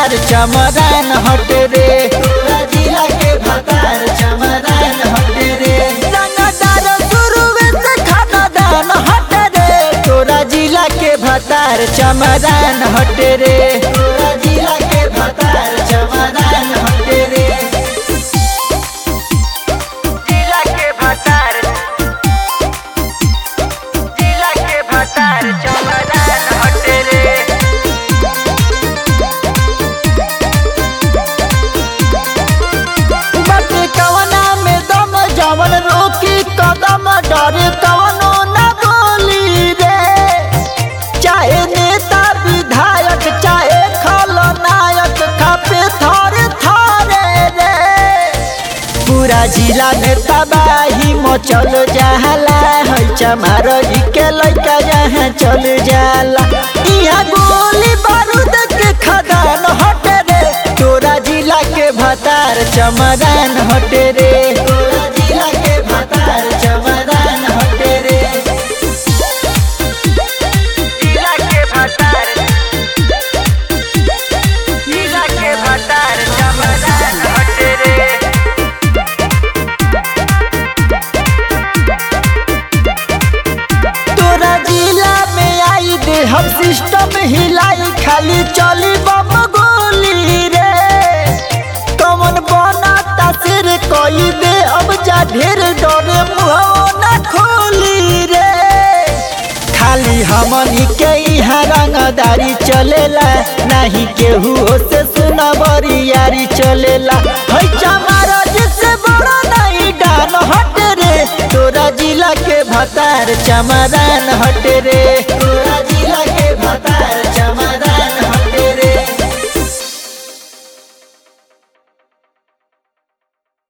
भतार चमरान हट रे तोरा जिला के भतार चमरान हट रे रंगदार शुरुए से खानदान हट रे तोरा जिला के भतार चमरान हट रे तोरा जिला के भतार चमरान हट रे जिला के भतार जिला के भतार चमरान हट रे बाटे कवना में दम जवन रोकी कदम डर कवनो न बोली रे चाहे नेता विधायक चाहे खलनायक खापे थरे थरे रे पूरा जिला में तबाही मचल जाला है चमार के लड़का जहाँ चल जाला यहाँ गोली बारूद के खदान हट रे तोरा जिला के भतार चमदान हट रे तोरा जिला के भतार चमदान हट रे जिला के भतार जिला के भतार चमदान हट रे तोरा जिला में आई दे हम सिस्टम हिलाई खाली चली बम गोली रे कमन बना तासिर कोई दे अब जा ढेर डरे मुहवा ना खोली रे खाली हमनी के यहाँ रंगदारी चलेला नहीं केहू से सुना बरियारी चलेला है चमारा जिससे बड़ा नहीं डान हट रे तोरा जिला के भतार चमरान हट रे